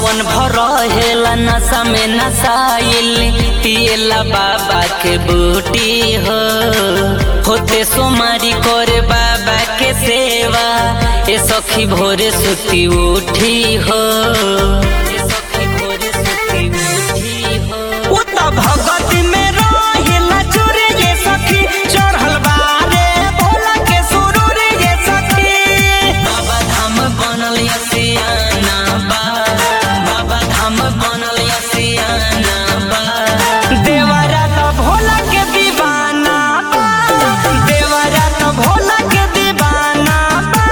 सावन भर रहेला नशा में नसाइल पियला बाबा के बूटी हो होते सोमारी करे बाबा के सेवा ए सखी भोरे सुती उठी हो ए सखी भोरे सुती उठी हो उ त भगत में रहेला चोरे ये सखी चढ़ल बारे भोला के सुरूर ये सखी बाबा धाम बनल यसियाना बा बाबा धाम बनल यसियाना बा देवरा त भोला के दीवाना बा देवरा त भोला के दीवाना बा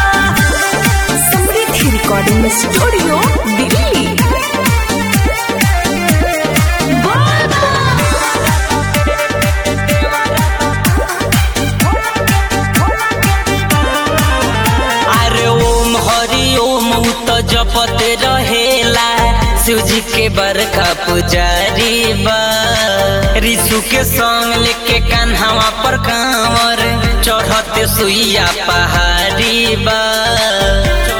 समृद्धि रिकॉर्डिंग स्टूडियो दिल्ली अरे ओम हरि ओम उ त जपत रहेला शिव जी के बरका पुजारी बा ऋषु के संग लेके कान्हावा पर कांवर चढ़ते सुइया पहाड़ी बा